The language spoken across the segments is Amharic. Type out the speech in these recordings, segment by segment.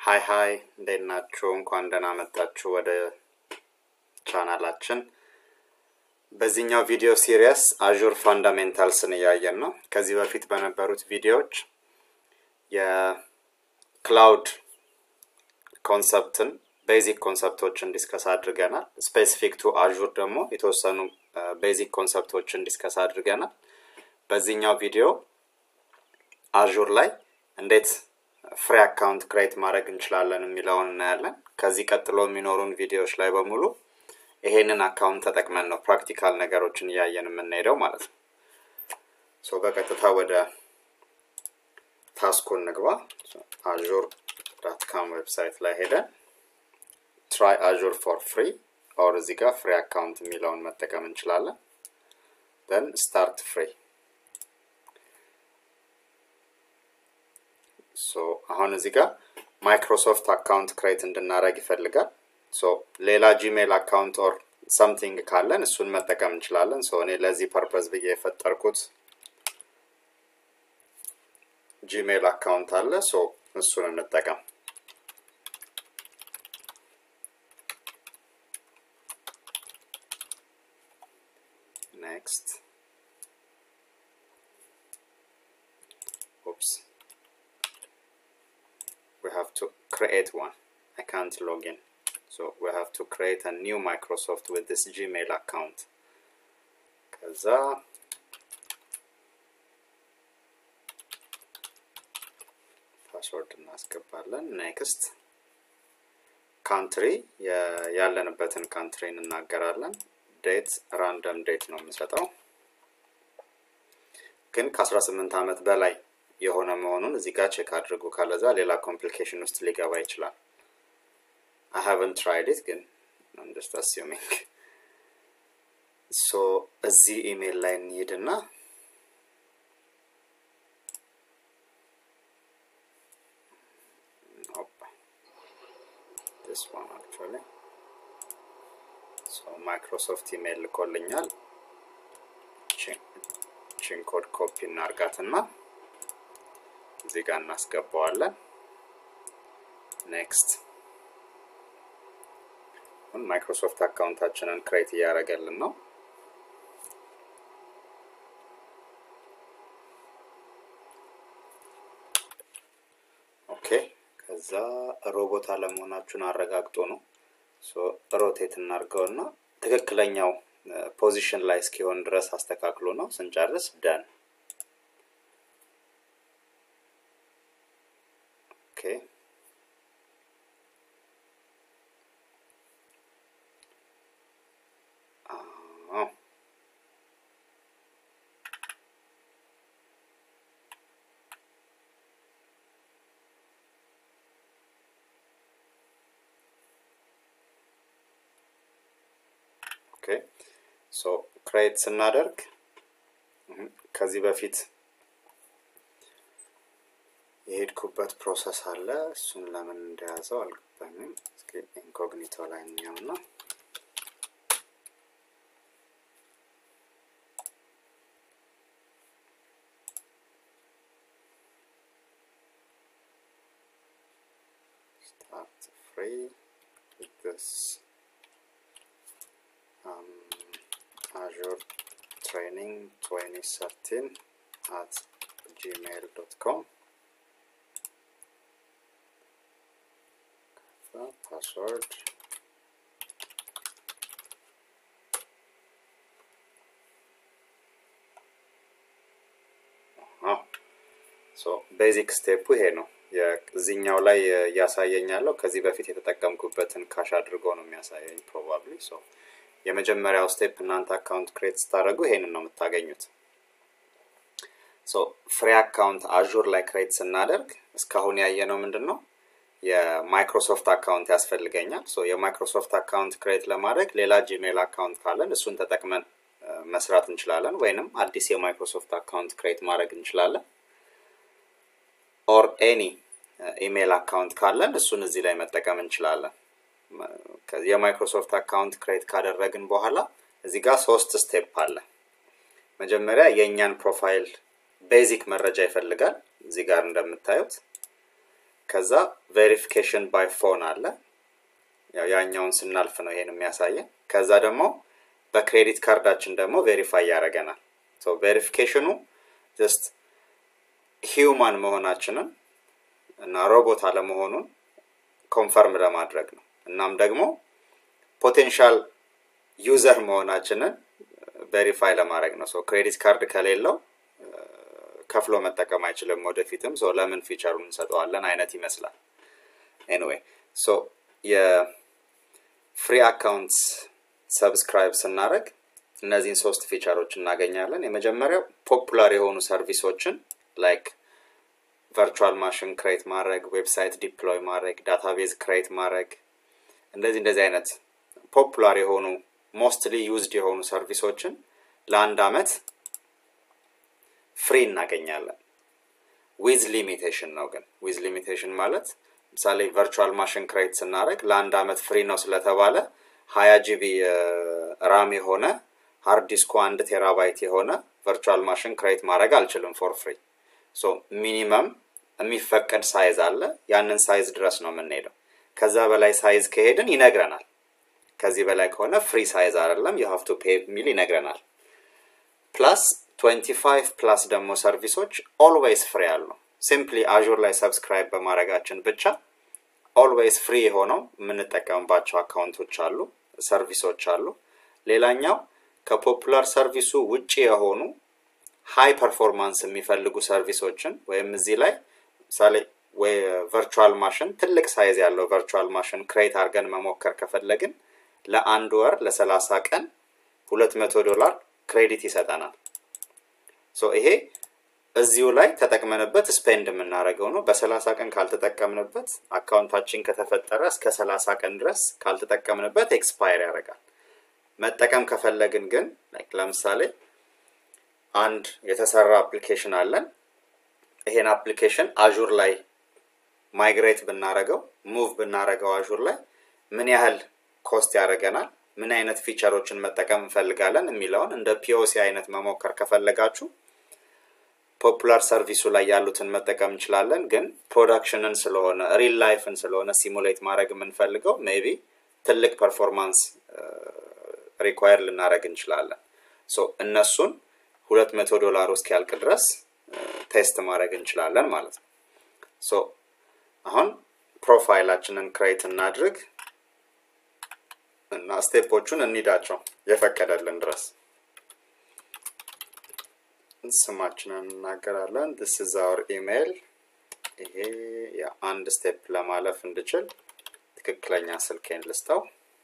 ሀይ ሀይ እንዴት ናችሁ? እንኳን ደህና መጣችሁ ወደ ቻናላችን። በዚህኛው ቪዲዮ ሲሪየስ አዡር ፋንዳሜንታልስን እያየን ነው። ከዚህ በፊት በነበሩት ቪዲዮዎች የክላውድ ኮንሰፕትን ቤዚክ ኮንሰፕቶችን ዲስከስ አድርገናል። ስፔሲፊክ ቱ አዡር ደግሞ የተወሰኑ ቤዚክ ኮንሰፕቶችን ዲስከስ አድርገናል። በዚህኛው ቪዲዮ አዡር ላይ እንዴት ፍሪ አካውንት ክሬት ማድረግ እንችላለን የሚለውን እናያለን። ከዚህ ቀጥሎ የሚኖሩን ቪዲዮዎች ላይ በሙሉ ይሄንን አካውንት ተጠቅመን ነው ፕራክቲካል ነገሮችን እያየን የምንሄደው ማለት ነው። ሶ በቀጥታ ወደ ታስኩ እንግባ። አዡር ዳት ካም ዌብሳይት ላይ ሄደን ትራይ አዡር ፎር ፍሪ ኦር እዚህ ጋር ፍሪ አካውንት የሚለውን መጠቀም እንችላለን። ደን ስታርት ፍሪ ሶ አሁን እዚህ ጋር ማይክሮሶፍት አካውንት ክሬት እንድናደረግ ይፈልጋል። ሶ ሌላ ጂሜል አካውንት ኦር ሰምቲንግ ካለን እሱን መጠቀም እንችላለን። ሶ እኔ ለዚህ ፐርፐዝ ብዬ የፈጠርኩት ጂሜል አካውንት አለ። ሶ እሱን እንጠቀም። ኔክስት ኦፕስ we have to create one. I can't log in. So we have to create a new Microsoft with this Gmail account. ከዛ ፓስወርድ እናስገባለን። ኔክስት ካንትሪ ያለንበትን ካንትሪ እንናገራለን። ዴት ራንደም ዴት ነው የምንሰጠው፣ ግን ከ18 ዓመት በላይ የሆነ መሆኑን እዚህ ጋር ቼክ አድርጉ። ካለዛ ሌላ ኮምፕሊኬሽን ውስጥ ሊገባ ይችላል። አይ ሃቨን ትራይድ ኢት ግን ጀስት አሲዩሚንግ ሶ እዚህ ኢሜይል ላይ እንሂድና this one actually so ማይክሮሶፍት ኢሜይል ልኮልኛል። ቺን ኮድ ኮፒ እናርጋትና እዚህ ጋር እናስገባዋለን። ኔክስት አሁን ማይክሮሶፍት አካውንታችንን ክሬት እያደረገልን ነው። ኦኬ ከዛ ሮቦት አለመሆናችሁን አረጋግጦ ነው ሮቴት እናርገውና ትክክለኛው ፖዚሽን ላይ እስኪሆን ድረስ አስተካክሎ ነው። ስንጨርስ ደን Okay. Oh. ኦኬ ሶ ክሬት ስናደርግ ከዚህ በፊት የሄድኩበት ፕሮሰስ አለ። እሱን ለምን እንደያዘው አልገባኝም። እስኪ ኢንኮግኒቶ ላይ እንየውና start free with this um, Azure Training 2013 at gmail.com password ቤዚክ ስቴፑ ይሄ ነው። እዚኛው ላይ እያሳየኝ ያለው ከዚህ በፊት የተጠቀምኩበትን ካሽ አድርጎ ነው የሚያሳየኝ ፕሮባብሊ። የመጀመሪያው ስቴፕ እናንተ አካውንት ክሬት ስታደርጉ ይሄንን ነው የምታገኙት። ፍሪ አካውንት አዡር ላይ ክሬት ስናደርግ እስካሁን ያየነው ምንድን ነው? የማይክሮሶፍት አካውንት ያስፈልገኛል። ሶ የማይክሮሶፍት አካውንት ክሬት ለማድረግ ሌላ ጂሜል አካውንት ካለን እሱን ተጠቅመን መስራት እንችላለን፣ ወይንም አዲስ የማይክሮሶፍት አካውንት ክሬት ማድረግ እንችላለን። ኦር ኤኒ ኢሜይል አካውንት ካለን እሱን እዚህ ላይ መጠቀም እንችላለን። የማይክሮሶፍት አካውንት ክሬት ካደረግን በኋላ እዚህ ጋር ሶስት ስቴፕ አለ። መጀመሪያ የእኛን ፕሮፋይል ቤዚክ መረጃ ይፈልጋል። እዚህ ጋር እንደምታዩት ከዛ ቬሪፊኬሽን ባይ ፎን አለ ያው ያኛውን ስናልፍ ነው ይሄን የሚያሳየን ከዛ ደግሞ በክሬዲት ካርዳችን ደግሞ ቬሪፋይ ያደረገናል ቬሪፊኬሽኑ ጀስት ሂውማን መሆናችንን እና ሮቦት አለመሆኑን ኮንፈርም ለማድረግ ነው እናም ደግሞ ፖቴንሻል ዩዘር መሆናችንን ቬሪፋይ ለማድረግ ነው ክሬዲት ካርድ ከሌለው ከፍሎ መጠቀም አይችልም ወደፊትም ሶ ለምን ፊቸሩን እንሰጠዋለን አይነት ይመስላል ኤኒዌይ ሶ የፍሪ አካውንት ሰብስክራይብ ስናደረግ እነዚህን ሶስት ፊቸሮች እናገኛለን የመጀመሪያው ፖፑላር የሆኑ ሰርቪሶችን ላይክ ቨርቹዋል ማሽን ክሬት ማድረግ ዌብሳይት ዲፕሎይ ማድረግ ዳታቤዝ ክሬት ማድረግ እንደዚህ እንደዚህ አይነት ፖፑላር የሆኑ ሞስትሊ ዩዝድ የሆኑ ሰርቪሶችን ለአንድ አመት ፍሪ እናገኛለን ዊዝ ሊሚቴሽን ነው ግን ዊዝ ሊሚቴሽን ማለት ምሳሌ ቨርቹዋል ማሽን ክሬት ስናደረግ ለአንድ አመት ፍሪ ነው ስለተባለ ሀያ ጂቢ ራም የሆነ ሃርድ ዲስኩ አንድ ቴራባይት የሆነ ቨርቹዋል ማሽን ክሬት ማድረግ አልችልም ፎር ፍሪ ሶ ሚኒመም የሚፈቀድ ሳይዝ አለ ያንን ሳይዝ ድረስ ነው የምንሄደው ከዛ በላይ ሳይዝ ከሄድን ይነግረናል ከዚህ በላይ ከሆነ ፍሪ ሳይዝ አይደለም የሀፍቱ ፔ የሚል ይነግረናል ፕላስ 25 ፕላስ ደግሞ ሰርቪሶች ኦልዌይስ ፍሪ አሉ ሲምፕሊ አዡር ላይ ሰብስክራይብ በማድረጋችን ብቻ ኦልዌይስ ፍሪ የሆነው የምንጠቀምባቸው አካውንቶች አሉ ሰርቪሶች አሉ ሌላኛው ከፖፑላር ሰርቪሱ ውጭ የሆኑ ሃይ ፐርፎርማንስ የሚፈልጉ ሰርቪሶችን ወይም እዚህ ላይ ምሳሌ ወይ ቨርቹዋል ማሽን ትልቅ ሳይዝ ያለው ቨርቹዋል ማሽን ክሬት አድርገን መሞከር ከፈለግን ለአንድ ወር ለሰላሳ ቀን ሁለት መቶ ዶላር ክሬዲት ይሰጠናል ሶ ይሄ እዚሁ ላይ ተጠቅመንበት ስፔንድ የምናደርገው ነው በሰላሳ ቀን ካልተጠቀምንበት አካውንታችን ከተፈጠረ እስከ ሰላሳ ቀን ድረስ ካልተጠቀምንበት ኤክስፓየር ያደርጋል መጠቀም ከፈለግን ግን ለምሳሌ አንድ የተሰራ አፕሊኬሽን አለን ይሄን አፕሊኬሽን አዡር ላይ ማይግሬት ብናረገው ሙቭ ብናረገው አዡር ላይ ምን ያህል ኮስት ያደርገናል ምን አይነት ፊቸሮችን መጠቀም እንፈልጋለን የሚለውን እንደ ፒኦሲ አይነት መሞከር ከፈለጋችሁ ፖፑላር ሰርቪሱ ላይ ያሉትን መጠቀም እንችላለን ግን ፕሮዳክሽንን ስለሆነ ሪል ላይፍን ስለሆነ ሲሙሌት ማድረግ የምንፈልገው ሜቢ ትልቅ ፐርፎርማንስ ሪኳየር ልናደረግ እንችላለን ሶ እነሱን ሁለት መቶ ዶላር ውስጥ ያልቅ ድረስ ቴስት ማድረግ እንችላለን ማለት ነው ሶ አሁን ፕሮፋይላችንን ክሬት እናድርግ እና ስቴፖቹን እንሂዳቸው የፈቀደልን ድረስ ስማችንን እናገራለን ስ ኢዝ አወር ኢሜይል ይሄ የአንድ ስቴፕ ለማለፍ እንድችል ትክክለኛ ስልኬን ልስጠው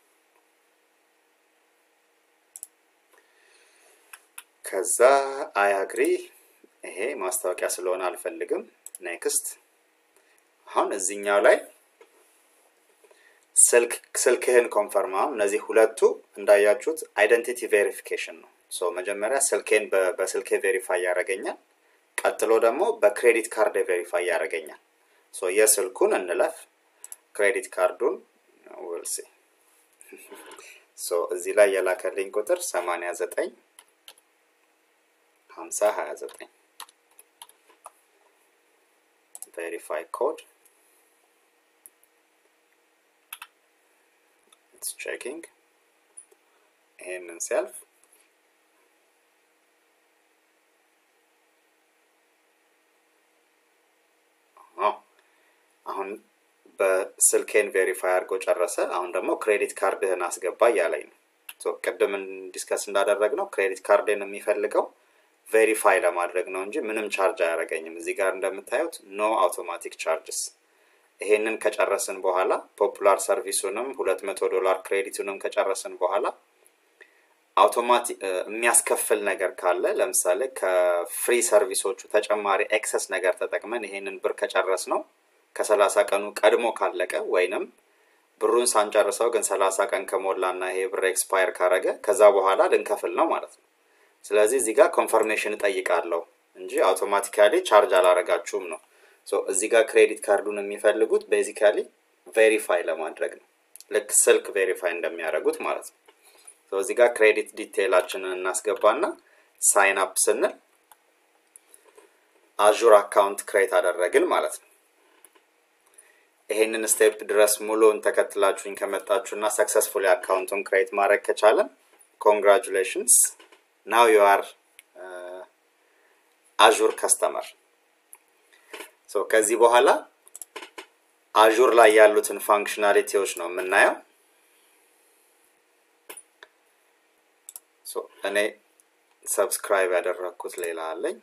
ከዛ አያግሪ ይሄ ማስታወቂያ ስለሆነ አልፈልግም ኔክስት አሁን እዚኛው ላይ ስልክህን ኮንፈርም አሁን እነዚህ ሁለቱ እንዳያችሁት አይደንቲቲ ቬሪፊኬሽን ነው ሶ መጀመሪያ ስልኬን በስልኬ ቬሪፋይ ያደረገኛል ቀጥሎ ደግሞ በክሬዲት ካርድ ቬሪፋይ ያደረገኛል ሶ የስልኩን እንለፍ ክሬዲት ካርዱን ውልሲ ሶ እዚህ ላይ የላከልኝ ቁጥር 89 50 29 ቬሪፋይ ኮድ ኢትስ ቼኪንግ ይሄንን ሲያልፍ አሁን በስልኬን ቬሪፋይ አድርጎ ጨረሰ አሁን ደግሞ ክሬዲት ካርድህን አስገባ እያለኝ ነው ቅድም ዲስከስ እንዳደረግ ነው ክሬዲት ካርድን የሚፈልገው ቬሪፋይ ለማድረግ ነው እንጂ ምንም ቻርጅ አያደረገኝም እዚህ ጋር እንደምታዩት ኖ አውቶማቲክ ቻርጅስ ይሄንን ከጨረስን በኋላ ፖፑላር ሰርቪሱንም ሁለት መቶ ዶላር ክሬዲቱንም ከጨረስን በኋላ አውቶማቲክ የሚያስከፍል ነገር ካለ ለምሳሌ ከፍሪ ሰርቪሶቹ ተጨማሪ ኤክሰስ ነገር ተጠቅመን ይሄንን ብር ከጨረስ ነው ከሰላሳ ቀኑ ቀድሞ ካለቀ ወይንም ብሩን ሳንጨርሰው ግን ሰላሳ ቀን ከሞላና ይሄ ብር ኤክስፓየር ካረገ ከዛ በኋላ ልንከፍል ነው ማለት ነው ስለዚህ እዚህ ጋር ኮንፈርሜሽን እጠይቃለሁ እንጂ አውቶማቲካሊ ቻርጅ አላረጋችሁም ነው እዚህ ጋር ክሬዲት ካርዱን የሚፈልጉት ቤዚካሊ ቬሪፋይ ለማድረግ ነው ልክ ስልክ ቬሪፋይ እንደሚያደርጉት ማለት ነው እዚህ ጋር ክሬዲት ዲቴይላችንን እናስገባና ሳይን አፕ ስንል አዡር አካውንት ክሬት አደረግን ማለት ነው ይሄንን ስቴፕ ድረስ ሙሉውን ተከትላችሁኝ ከመጣችሁ እና ሰክሰስፉሊ አካውንቱን ክሬት ማድረግ ከቻለን ኮንግራጁሌሽንስ ናው ዩ አር አዡር ከስተመር ሶ ከዚህ በኋላ አዡር ላይ ያሉትን ፋንክሽናሊቲዎች ነው የምናየው ሶ እኔ ሰብስክራይብ ያደረግኩት ሌላ አለኝ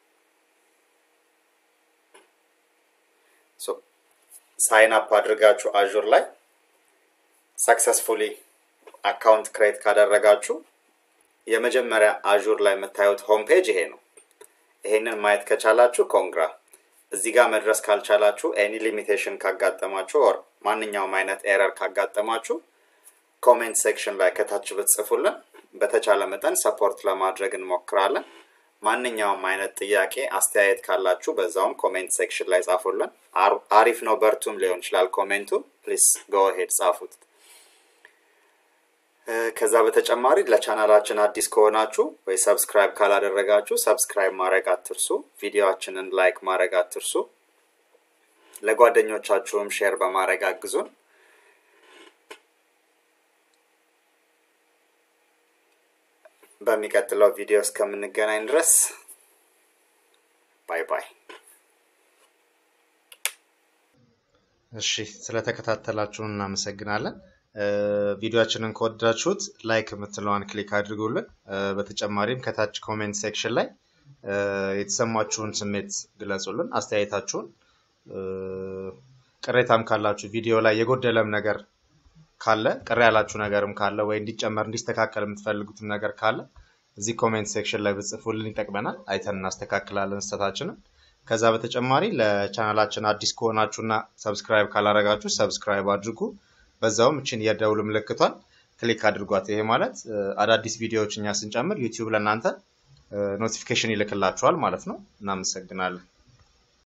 ሶ ሳይን አፕ አድርጋችሁ አዡር ላይ ሰክሰስፉሊ አካውንት ክሬት ካደረጋችሁ የመጀመሪያ አዡር ላይ የምታዩት ሆም ፔጅ ይሄ ነው ይሄንን ማየት ከቻላችሁ ኮንግራ እዚህ ጋር መድረስ ካልቻላችሁ ኤኒ ሊሚቴሽን ካጋጠማችሁ ኦር ማንኛውም አይነት ኤረር ካጋጠማችሁ ኮሜንት ሴክሽን ላይ ከታች ብትጽፉልን በተቻለ መጠን ሰፖርት ለማድረግ እንሞክራለን ማንኛውም አይነት ጥያቄ አስተያየት ካላችሁ በዛውም ኮሜንት ሴክሽን ላይ ጻፉልን አሪፍ ነው በርቱም ሊሆን ይችላል ኮሜንቱ ፕሊስ ጎ ሄድ ጻፉት ከዛ በተጨማሪ ለቻናላችን አዲስ ከሆናችሁ ወይ ሰብስክራይብ ካላደረጋችሁ ሰብስክራይብ ማድረግ አትርሱ ቪዲዮችንን ላይክ ማድረግ አትርሱ ለጓደኞቻችሁም ሼር በማድረግ አግዙን በሚቀጥለው ቪዲዮ እስከምንገናኝ ድረስ ባይ ባይ እሺ ስለተከታተላችሁን እናመሰግናለን ቪዲዮችንን ከወደዳችሁት ላይክ የምትለዋን ክሊክ አድርጉልን በተጨማሪም ከታች ኮሜንት ሴክሽን ላይ የተሰማችሁን ስሜት ግለጹልን አስተያየታችሁን ቅሬታም ካላችሁ ቪዲዮ ላይ የጎደለም ነገር ካለ ቅር ያላችሁ ነገርም ካለ ወይ እንዲጨመር እንዲስተካከል የምትፈልጉትም ነገር ካለ እዚህ ኮሜንት ሴክሽን ላይ ብጽፉልን ይጠቅመናል አይተን እናስተካክላለን ስተታችንን ከዛ በተጨማሪ ለቻናላችን አዲስ ከሆናችሁና ሰብስክራይብ ካላረጋችሁ ሰብስክራይብ አድርጉ በዛውም እችን የደውል ምልክቷን ክሊክ አድርጓት ይሄ ማለት አዳዲስ ቪዲዮዎች እኛ ስንጨምር ዩቲዩብ ለእናንተ ኖቲፊኬሽን ይልክላችኋል ማለት ነው እናመሰግናለን